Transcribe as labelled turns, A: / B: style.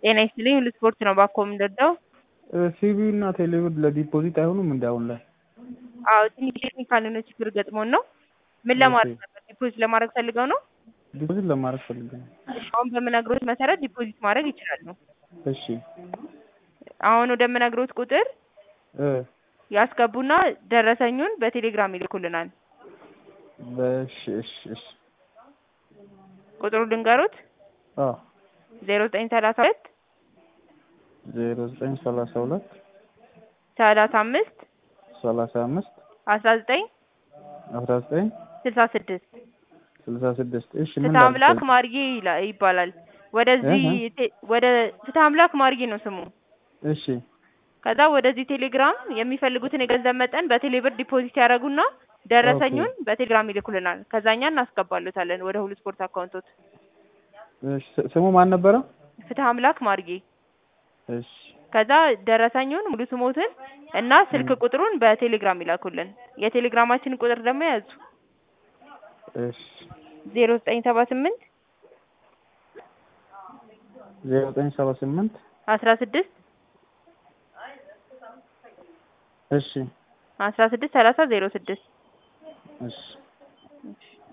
A: ጤና ይስጥልኝ ሁሉ ስፖርት ነው ባኮ የምንረዳው?
B: ሲቢ እና ቴሌብር ለዲፖዚት አይሆኑም እንደ አሁን ላይ?
A: አዎ ትንሽ ቴክኒካል የሆነ ችግር ገጥሞን ነው። ምን ለማድረግ ነበር? ዲፖዚት ለማድረግ ፈልገው ነው?
B: ዲፖዚት ለማድረግ ፈልጌ ነው።
A: እሺ አሁን በምነግሮት መሰረት ዲፖዚት ማድረግ ይችላሉ።
B: እሺ
A: አሁን ወደምነግሮት ቁጥር
B: እ
A: ያስገቡና ደረሰኙን በቴሌግራም ይልኩልናል።
B: በእሺ እሺ እሺ
A: ቁጥሩ ልንገሩት
B: አዎ
A: ዜሮ ዘጠኝ ሰላሳ ሁለት
B: ዜሮ ዘጠኝ ሰላሳ ሁለት
A: ሰላሳ አምስት
B: ሰላሳ አምስት
A: አስራ ዘጠኝ
B: አስራ ዘጠኝ
A: ስልሳ ስድስት
B: ስልሳ ስድስት እሺ ምን
A: ፍትሐ አምላክ
B: ላድርግ?
A: ማርጌ ይላ- ይባላል። ወደዚህ
B: እህ።
A: ቴ- ወደ ፍትሐ አምላክ ማርጌ ነው ስሙ።
B: እሺ
A: ከዛ ወደዚህ ቴሌግራም የሚፈልጉትን የገንዘብ መጠን በቴሌብር ዲፖዚት ያደርጉና ደረሰኙን በቴሌግራም ይልኩልናል። ከዛ እኛ እናስገባሉታለን ወደ ሁሉ ስፖርት አካውንቶት።
B: እሺ ስ- ስሙ ማን ነበረ?
A: ፍትሐ አምላክ ማርጌ።
B: እሺ
A: ከዛ ደረሰኙን ሙሉ ስሞትን እና ስልክ ቁጥሩን በቴሌግራም ይላኩልን። የቴሌግራማችንን ቁጥር ደግሞ ያዙ
B: እሺ
A: ዜሮ ዘጠኝ ሰባ ስምንት
B: ዜሮ ዘጠኝ ሰባ ስምንት
A: አስራ ስድስት
B: እሺ
A: አስራ ስድስት ሰላሳ ዜሮ ስድስት
B: እሺ